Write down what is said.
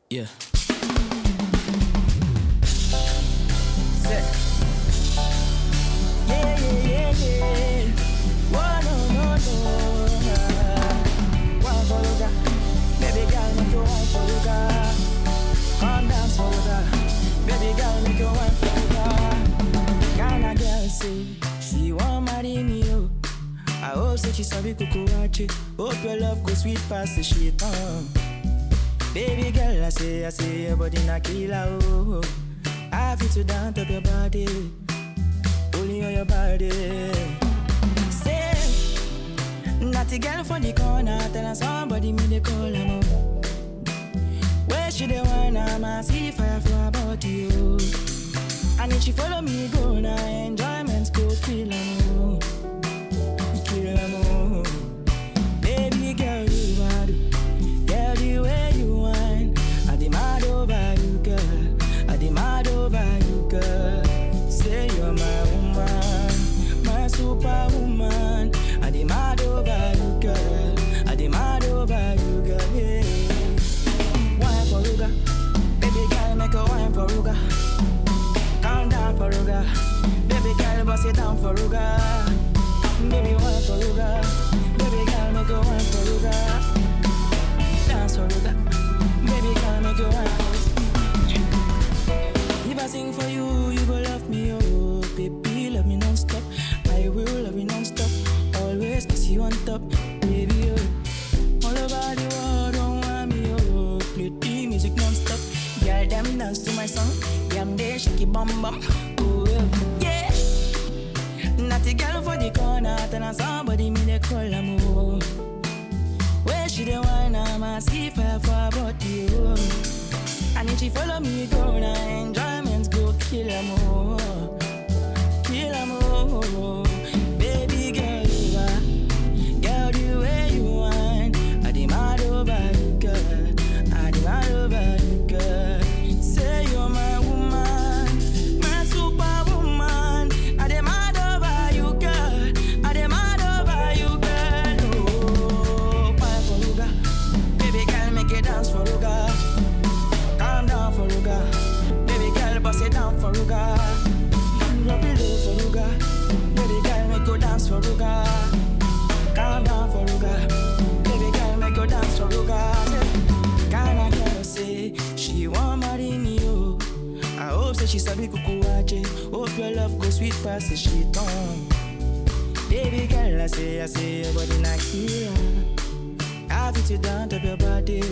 Yeah. Say. Yeah, yeah, yeah, yeah. Whoa, no, no, no. One for Luga. Baby girl, make you one for Luga. Come dance for Luga. Baby girl, make you one for Luga. Ghana girl say she want marry me, oh. I hope say she sabi kukuwache. Hope your love go sweet past the shit, uh. Baby girl, I say, I say, your body na killer, oh. I feel to down top your body, only on your body. Say, naughty girl from the corner, tell her somebody me they call her oh. Where she the one, I'm a see fire for her body, oh. And if she follow me, go now, enjoyments go kill her, oh. Kill her, oh. Baby girl, you are the Girl, the way you whine, I demand over you, girl. I demand over you, girl. Say you're my woman, my superwoman. I demand over you, girl. I demand over you, girl. Yeah. Wine for Ruga, baby girl, make a wine for Ruga. Calm down for Ruga, baby girl, bust it down for Ruga. Baby, wine for Ruga, baby girl, make a wine for Ruga dance for Ruga. Baby, girl, make you wine. If I sing for you, you go love me, oh. Baby, love me non-stop. I will love you non-stop. Always kiss you on top, baby, oh. All over the world, don't want me, oh. Play the music non-stop. Girl, them dance to my song. Yam they shake it bum bum. Oh, yeah. Naughty girl for the corner, tell her somebody me they call her, oh. Where she the wine, I'm a see fire for her body, oh. And if she follow me, go now, enjoyments go kill her more. Kill her more. Baby girl, you are. Girl, the way you whine, I demand over you, girl. I demand over you, girl. Say you're my woman, my superwoman. I demand over you, girl. I demand over you, girl. Oh, wine for Ruga. Baby girl, make it dance for Ruga. Calm down for Ruga. Baby girl, bust it down for Ruga. Drop it low for Ruga. Baby girl, make you dance for Ruga. Calm down for Ruga. Baby girl, make you dance for Ruga. Say, Ghana girl say she want marry me, oh. I hope say she sabi kukuwache. Hope your love go sweet past the shit on. Baby girl, I say, I say, your body not killer. I fit you down to your body,